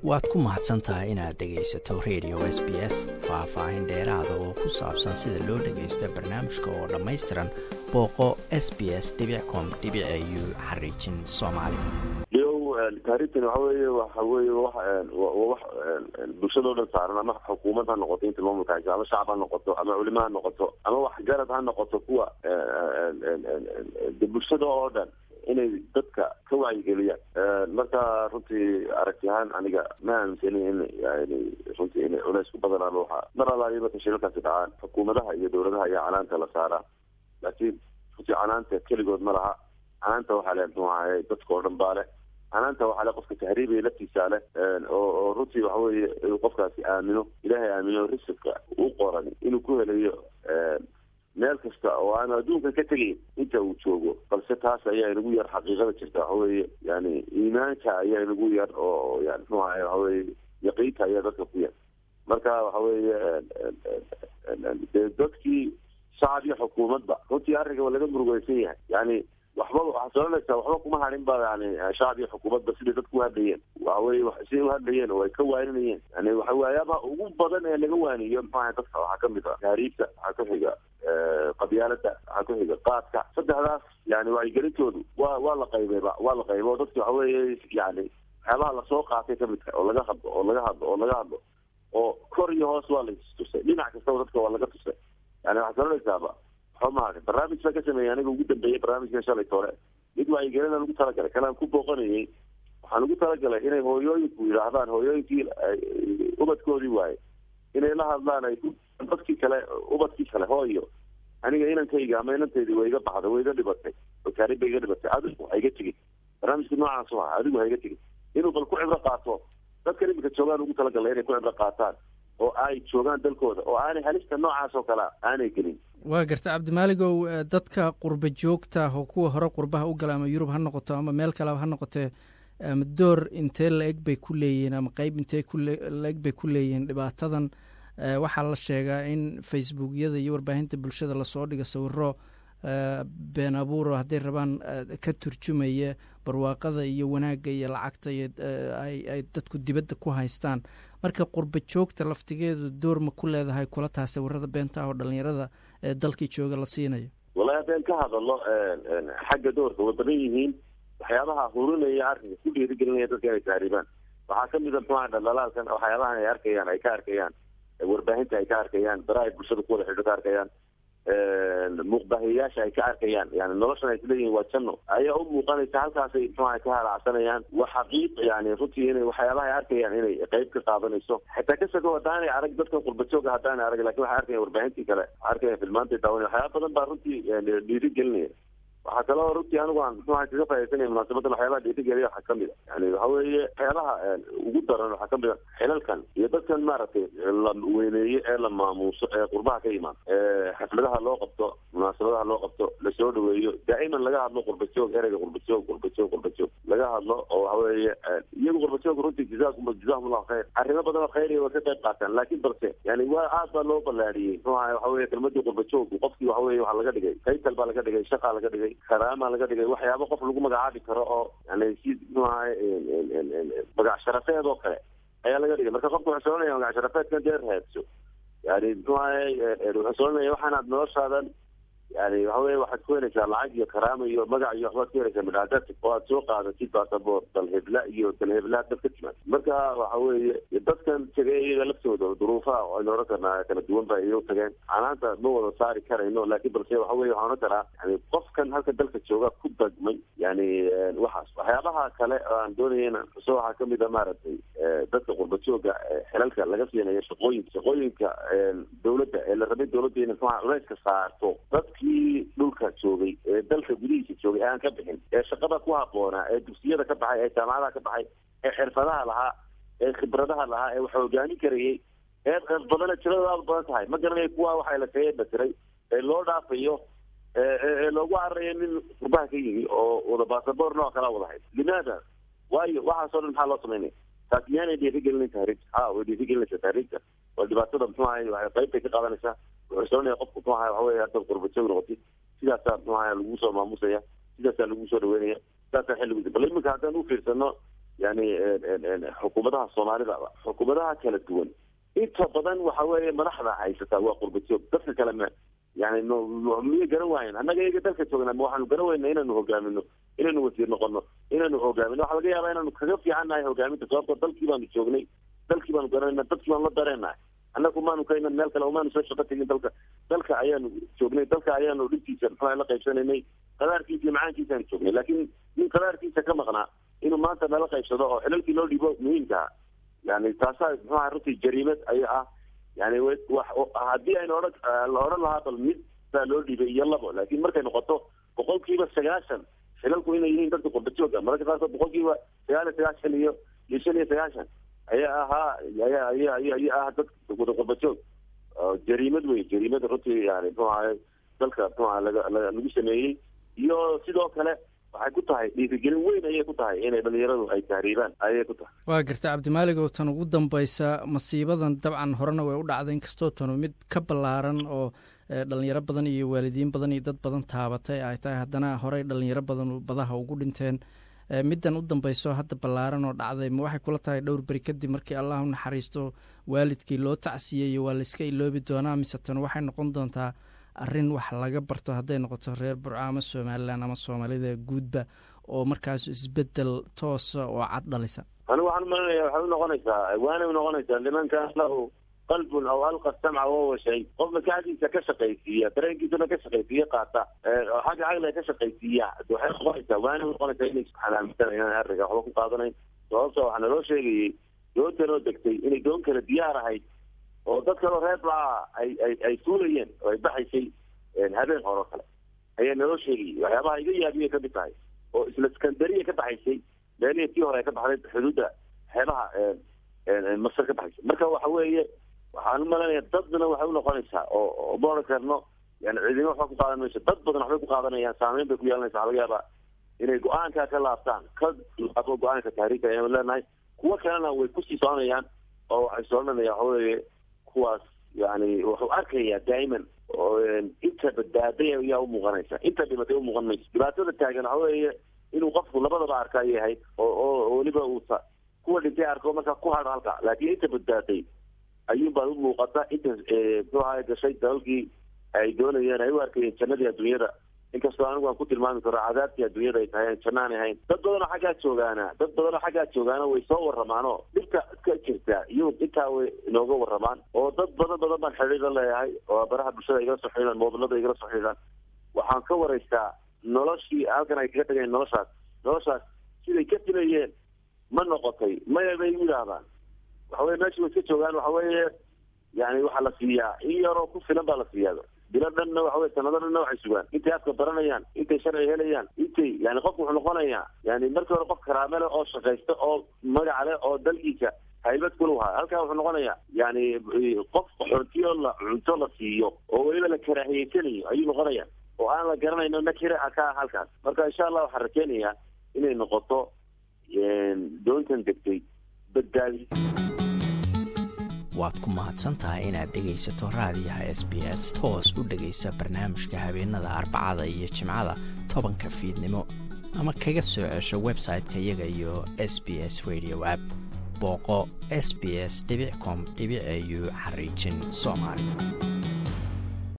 waad ku mahadsan tahay inaad dhegaysato radio s b s faah-faahin dheeraada oo ku saabsan sida loo dhagaysto barnaamijka oo dhammaystiran booqo s b s com u xariijin soomaali yow taariikhtan waxa weeye waxa weeye wax wax bulshadao dhan saaran ama xukuumad ha noqoto inta maamulka haysa ama shacab ha noqoto ama culimo ha noqoto ama waxgarad ha noqoto kuwa de bulshada oo dhan inay dadka ka wacyigeliyaan marka runtii aragti ahaan aniga ma aaminsani in yani runtii inay culeys ku badanaan waxa mar alaaliya marka shilalkaasi dhacaan xukuumadaha iyo dawladaha ayaa canaanta la saaraa laakiin runtii canaanta keligood ma laha canaanta waxaa le muxuu ahaye dadka oo dhan baa leh canaanta waxaa le qofka tahriibaya laftiisa leh oo oo runtii waxa weeye inuu qofkaasi aamino ilaahay aamino risibka u qoran inuu ku helayo meel kasta oo aanu adduunka ka tegayn inta uu joogo balse taas ayaa inagu yar xaqiiqada jirta waxa weeye yani iimaanka ayaa inagu yar oo yani muxuu ahaye waxa weye yaqiinka ayaa dadka ku yar marka waxa weeye dee dadkii shacab iyo xukuumadba runtii arrinka laga murugeysan yahay yani waxba waxaa soonaysaa waxba kuma hadhin ba yani shacab iyo xukuumadba siday dadku uhadlayeen waxa weye siday uhadlayeen oo ay ka waaninayeen yani waxa waayaaba ugu badan ee laga waaniyo maxuaha dadka waxaa kamid ah taariibta waxaa ku xiga qabyaalada waxaa ku xiga qaadka saddexdaas yani wacyigelintoodu waa waa la qaybeyba waa la qaybo dadki waxa weeye yani waxyaabaha lasoo qaatay kamidka oo laga hadlo oo laga hadlo oo laga hadlo oo kor iyo hoos waa latusay dhinac kastaba dadka waa laga tusay yani waxaa soonaysaaba waxba mahadin barnaamij baa ka sameeyay aniga ugu dambeeyay barnaamijka shalay tore mid wacyigelina lagu talagalay kalaan ku booqanayay waxaan ugu talagalay inay hooyooyinku yidhaahdaan hooyooyinkii ubadkoodii waaye inay la hadlaan ay dadkii kale ubadkii kale hooyo aniga inankayga ama inantaydii waa iga baxday waa iga dhibatay oo taarib ba iga dhibatay adigu ha iga tegin barnaamijka noocaas u aha adigu ha iga tegin inuu bal ku cibro qaato dadkan iminka joogaan ugu talagalay inay ku cibro qaataan oo ay joogaan dalkooda oo aanay halista noocaas oo kalea aanay gelin waa garta cabdimaaligow dadka qurba joogta oo kuwa hore qurbaha u gala ama yurub ha noqoto ama meel kaleba ha noqotee ama door intee la-eg bay ku leeyihiin ama qeyb intee kula-eg bay ku leeyihiin dhibaatadan waxaa la sheegaa in facebookyada iyo warbaahinta bulshada lasoo dhigo sawiro been abuuro hadday rabaan ka turjumaya barwaaqada iyo wanaagga iyo lacagta iyo ay dadku dibadda ku haystaan marka qurba joogta laftigeedu door ma ku leedahay kula taha sawirada beenta oo dhalinyarada ee dalkii jooga la siinayo wallahi haddeen ka hadalno xagga doorka way badan yihiin waxyaabaha hurinaya arrinka ku dhiirigelinaya dadka inay taariibaan waxaa kamid a muxuaha dhaldhalaalkan waxyaabahan ay arkayaan ay ka arkayaan warbaahinta ay ka arkayaan bara ay bulshada ku wada xidho ka arkayaan muuqbahiyayaasha ay ka arkayaan yani noloshan ay isleeyihin waa janno ayaa u muuqanaysa halkaasay muxuaha ka halacsanayaan waa xaqiiq yani runtii inay waxyaabaha ay arkayaan inay qeyb ka qaadanayso xitaa kasako haddaanay arag dadkan qurbajooga haddaanay arag lakin waxay arkayan warbaahintii kale waxay arkayan filmaantay daawanay waxyaaba badan baa runtii dhiiri gelinaya waxaa kaloo runtii anigu aan muxuaha kaga faaisanaya munaasabadan waxyaabaha dhiirigeliya waxaa kamid a yani waxa weeye waxyaabaha ugu daran waxaa kamid a xilalkan iyo dadkan maaragtay la weyneeye ee la maamuuso ee qurbaha ka imaan xafladaha loo qabto munaasabadaha loo qabto lasoo dhaweeyo daa'iman laga hadlo qurbajoog ereyga qurbajoog qurbajoog qurbajoog laga hadlo oo waxa weeye iyagu qurbajoog runtii jazaakum jazahum allahu khayr arrimo badan oo khayriya way ka qayb qaataan laakiin balse yani waa aad baa loo ballaariyey muxuu ahay waxa weye kelmadii qurbajoogku qofkii waxa weye waxaa laga dhigay kaytal baa laga dhigay shaqaa laga dhigay karaama laga dhigay waxyaaba qof lagu magacaabi karo oo yani si muxuu ahay magac sharafeed oo kale ayaa laga dhigay marka qofka wuxuu soonaya magac sharafeedkan dee raadso yani muxuu ahay wuxuu soonaya waxaanaad noloshaadan yani waxa weye waxaad ku helaysaa lacag iyo karaama iyo magac iyo waxbaad ku helaysaa midhaadad oo aad soo qaadatid basaboor dalhebla iyo dalhebla dad ka timaad marka waxa weeye dadkan tegay iyaga laftooda duruufaha aynu ohan karnaa kala duwan ba iyagu tageen canaanta ma wada saari karayno laakiin balse waxa weye waxaan ohan karaa yani qofkan halka dalka jooga ku dagmay yani waxaas waxyaabaha kale oo aan doonayana xuso waxaa kamid a maaragtay dadka qurbajooga xilalka laga siinayo shaqooyinka shaqooyinka dawladda ee la rabay dawladda inay muxuha culeyska saarto dadkii dhulka joogay ee dalka gudihiisa joogay ee aan ka bixin ee shaqada ku habboonaa ee dugsiyada ka baxay ee jaamacadaha ka baxay ee xirfadaha lahaa ee khibradaha lahaa ee wax hogaamin karayay ee badana tiradooda aada badan tahay ma garanaya kuwa waxaa la kaga batiray ee loo dhaafayo ee loogu cararayo nin qurbaha ka yimi oo wada basaboor nooc kala wada hayd limaada waayo waxaasoo dhan maxaa loo samaynaya taas miyaanay dhiirigelinayn tahriibta ha way dhiirigelinaysaa tahriibta waa dhibaatada muxuu ahay qayb bay ka qaadanaysaa wuxuu soonaya qofku muxuu ahay waxa weye haddaad qurbajoog noqotid sidaasaa muxuu ahay lagu soo maamusaya sidaasaa lagu soo dhaweynaya sidaasaa xilligu bal iminka haddaan u fiirsano yani xukuumadaha soomaalida xukuumadaha kala duwan inta badan waxa weeye madaxda haysataa waa qurbajoog dadka kale ma yani miyay garan waayen annaga iyaga dalka joognaa ma waxaanu garan weyna inaanu hogaamino inaynu wasiir noqono inaanu hogaamino waxa laga yaabaa inaanu kaga fiican nahay hogaaminta sababto dalkii baanu joognay dalkii baanu garanayna dadkii baanu la dareenahay annagu maanu ka iman meel kale umaanu soo shaqo tegin dalka dalka ayaanu joognay dalka ayaanu dhibkiisa muxua la qaybsanaynay qadaarkiisa iyo macaankiisaanu joognay laakiin nin qadaarkiisa ka maqnaa inuu maanta nala qaybsado oo xilalkii loo dhiibo muhiimkaa yani taasaa muxuaha runtii jariimad aya ah yani haddii aynu odhan la odhan lahaa bal mid baa loo dhiibay iyo labo laakiin markay noqoto boqol kiiba sagaashan xilalku inay yihiin dadka qurbajooga mararka qaarkood boqol kiiba sagaal iyo sagaashan iyo iyo shan iyo sagaashan ayaa ahaa ayaa aya aya ayaa ah dadka wada qurbajoog jariimad wey jariimad runtii yani muxuu ahay dalka muxuaha laga lagu sameeyey iyo sidoo kale waxay ku tahay dhiirigelin weyn ayay ku tahay inay dhalinyaradu ay tahriibaan ayay ku tahay waa garta cabdimaalig oo tan ugu dambaysa masiibadan dabcan horena way u dhacday inkastoo tanu mid ka ballaaran oo dhalinyaro badan iyo waalidiin badan iyo dad badan taabatay ay tahay haddana horey dhalinyaro badan badaha ugu dhinteen middan u dambayso hadda ballaaran oo dhacday ma waxay kula tahay dhowr beri kadib markii allah u naxariisto waalidkii loo tacsiyeeyo waa layska iloobi doonaa mise tan waxay noqon doontaa arrin wax laga barto hadday noqoto reer burco ama somalilan ama soomaalida guudba oo markaas isbedel toosa oo cad dhalisa anigu waxaan umalinaya waxay u noqonaysaa waanay unoqonaysaa limankan lahu qalbun aw alqa samca wahuwa shay qof maskaxdiisa ka shaqaysiiya dareenkiisana ka shaqaysiiya qaata xagga caqliga ka shaqaysiiya waxay noqonaysaa waanay unoqonaysaa inay xanaamisanayaan arriga waxba ku qaadanayn sababta waxaa naloo sheegayey doontan oo degtay inay doon kale diyaar ahayd oo dad kaloo reer baa ay ay ay suulayeen oo ay baxaysay habeen hore kale ayaa naloo sheegayay waxyaabaha iga yaabiyay kamid tahay oo isla skandariya ka baxaysay meelihii tii hore ay ka baxday xuduudda xeebaha masar ka baxaysay marka waxa weeye waxaan u malanaya dadna waxay unoqonaysaa oo ma odhan karno yani ciidimo waxba ku qaadan mayso dad badan waxbay ku qaadanayaan saameyn bay ku yeelanaysa waxa laga yaabaa inay go-aankaa ka laabtaan ka laabo go-aanka tahriirka ayaan leenahay kuwo kalena way kusii soconayaan oo waxay soconanaya waxa weeye kuwaas yani wuxuu arkayaa daa'iman inta badbaaday ayaa umuuqanaysa inta dhibatay umuuqan mayso dhibaatada taagan waxa weeye inuu qofku labadaba arka ayay ahayd oo oo weliba uusa kuwa dhintay arko markaa ku hadho halka laakiin inta badbaaday ayuunbaa u muuqata inta muxuu ahay gashay dalalkii ay doonayeen ay u arkayeen jannadii adduunyada inkastoo anigu aan ku tilmaami karo cadaabtii adduunyada ay tahay janno aan ahayn dad badanoo xaggaa joogaana dad badanoo xaggaa joogaana way soo warramaanoo dhibka ka jirta iyuu intaa way inooga warramaan oo dad badan badan baan xidhiir la leeyahay oo baraha bulshada igala soo xidhiidhaan moobilada igala soo xidhiidhaan waxaan ka waraystaa noloshii halkan ay kaga tagayeen noloshaas noloshaas siday ka filayeen ma noqotay maya bay u yidhaahdaan waxa weye meesha way iska joogaan waxa weeye yani waxaa la siiyaa in yaroo ku filan baa la siiyaa bilo dhanna waxa weye sanado dhanna waxay sugaan intay afka baranayaan intay sharci helayaan intay yani qofku wuxuu noqonayaa yani markii hore qof karaame leh oo shaqaysta oo magaca leh oo dalkiisa haybad kulu haa halkaa wuxuu noqonayaa yani qof xontiyo la cunto la siiyo oo weliba la karaahiyeysanayo ayuu noqonaya oo aan la garanayno nakira ka ah halkaas marka insha allah waxaan rakeenayaa inay noqoto doontan degtay badbaadi waad ku mahadsan tahay inaad dhegaysato raadiyaha s b s toos u dhegaysa barnaamijka habeenada arbacada iyo jimcada tobanka fiidnimo ama kaga soo cesho website-ka iyaga iyo s b s radio app booqo s b s com au xariijin soomaali